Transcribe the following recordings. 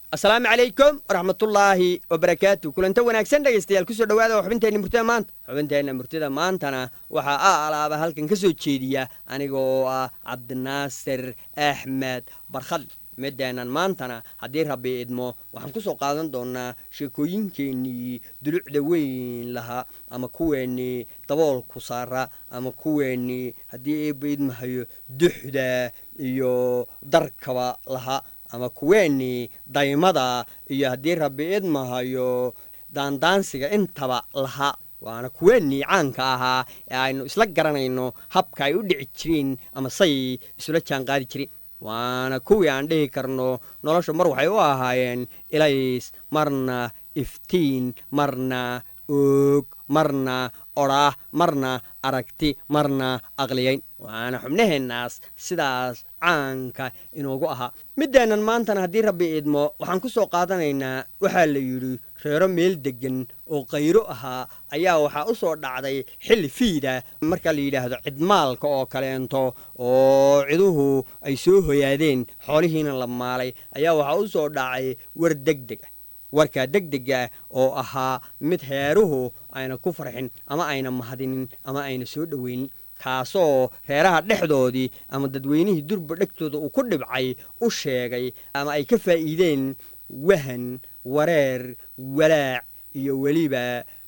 asalaamu calaykum waraxmatullaahi wabarakaatu kulanta wanaagsan dhegaystayaal kusoo dhawaada xubinteenna murtida maanta xubinteenna murtida maantana waxaa a alaaba halkan ka soo jeediya aniga oo ah cabdinaasir axmed barkhadle mideenan maantana haddii rabbi idmo waxaan ku soo qaadan doonaa sheekooyinkeennii dulucda weyn lahaa ama kuweennii daboolku saara ama kuweennii haddii eebba idmahayo duxda iyo darkaba lahaa ama kuweennii daymada iyo haddii rabbi idmahayo daandaansiga intaba lahaa waana kuweennii caanka ahaa ee aynu isla garanayno habka ay u dhici jireen ama say isula jaan qaadi jireen waana kuwii aan dhihi karno nolosha mar waxay u ahaayeen ilays marna iftiin marna oog marna odhaah marna aragti marna aqliyayn waana xubnaheennaas sidaas caanka inoogu ahaa middeennan maantana haddii rabbi idmo waxaan ku soo qaadanaynaa waxaa la yidhi reero meel deggan oo qayro ahaa ayaa waxaa u soo dhacday xilli fiida marka la yidhaahdo cidmaalka oo kaleento oo ciduhu ay soo hoyaadeen xoolihiina la maalay ayaa waxaa u soo dhacay war degdeg ah warkaa degdega oo ahaa mid heeruhu ayna ku farxin ama ayna mahadinin ama ayna soo dhoweynin kaasoo reeraha dhexdoodii ama dadweynihii durba dhegtooda uu ku dhibcay u sheegay ama ay ka faa'iideen wahan wareer walaac iyo weliba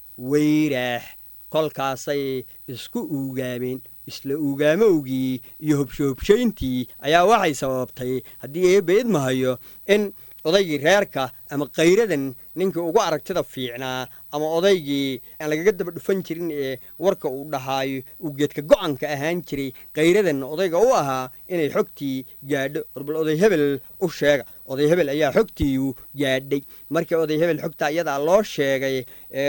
weyraax kolkaasay isku uugaameen isla uugaamowgii iyo hobshohobshayntii ayaa waxay sababtay haddii eebba idmahayo in odaygii reerka ama kayradan ninkii ugu aragtida fiicnaa ama odaygii aan lagaga daba dhufan jirin ee warka uu dhahaayo uu geedka go-anka ahaan jiray kayradan odayga u ahaa inay xogtii gaadho orbal oday hebel u sheega oday hebel ayaa xogtiiu gaadhay markii oday hebel xogta iyadaa loo sheegay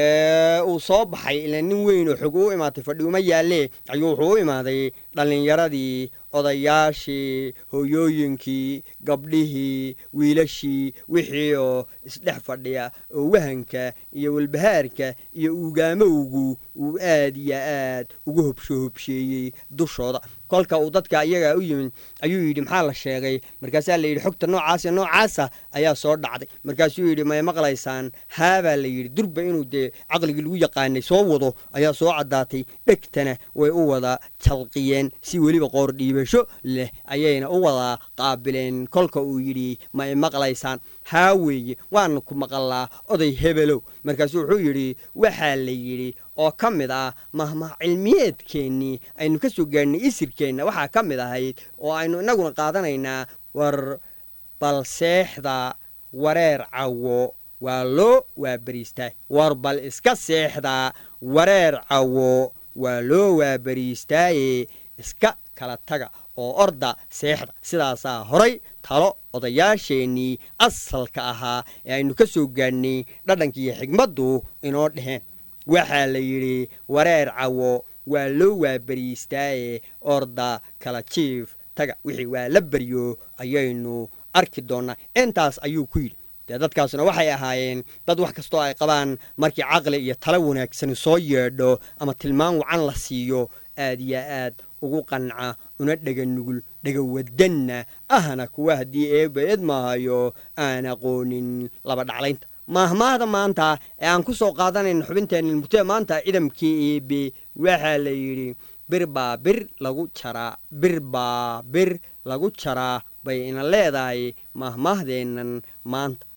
ee uu soo baxay ilaa nin weyn oo xog u imaatay fadhiuma yaallee ayuu wuxuu u imaaday dhallinyaradii odayaashii hooyooyinkii gabdhihii wiilashii wixii oo isdhex fadhiya oo wahanka iyo walbahaarka iyo uugaamowgu uu aad iyo aad ugu hobshohobsheeyey dushooda kolka uu dadka iyagaa u yimid ayuu yidhi maxaa la sheegay markaasaa la yidhi xogta noocaasa noocaasa ayaa soo dhacday markaasuu yidhi may maqlaysaan haabaa la yidhi durba inuu dee caqligii lagu yaqaanay soo wado ayaa soo caddaatay dhegtana way u wada jalqiyeen si weliba qoor dhiibasho leh ayayna u wada qaabileen kolka uu yidhi may maqlaysaan haa weeye waana ku maqallaa oday hebelow markaasuu wuxuu yidhi waxaa la yidhi oo ka mid ah mahmah cilmiyeedkeennii aynu ka soo gaadhnay isirkeenna waxaa ka mid ahayd oo aynu innaguna qaadanaynaa war bal seexda wareer cawo waa loo waabariistaa war bal iska seexda wareer cawo waa loo waabariistaaye iska kala taga oo orda seexda sidaasaa horay talo odayaasheennii asalka ahaa ee aynu ka soo gaadhnay dhadhankiiyo xigmaddu inoo dheheen waxaa la yidhi wareer cawo waa loo waabariistaaye orda kala jiif taga wixii waa la baryo ayaynu arki doonnaa intaas ayuu ku yidhi dee dadkaasuna waxay ahaayeen dad wax kastoo ay qabaan markii caqli iyo talo wanaagsani soo yeedho ama tilmaan wacan la siiyo aad iyo aad ugu qanca una dhega nugul dhega wadanna ahna kuwa haddii eebba idmahayo aan aqoonin laba dhaclaynta maahmaahda maanta ee aan ku soo qaadanayna xubinteenna murtida maanta ciidamkii eebe waxaa la yidhi bir baa bir lagu jaraa bir baa bir lagu jaraa bay ina leedahay maahmaahdeennan maanta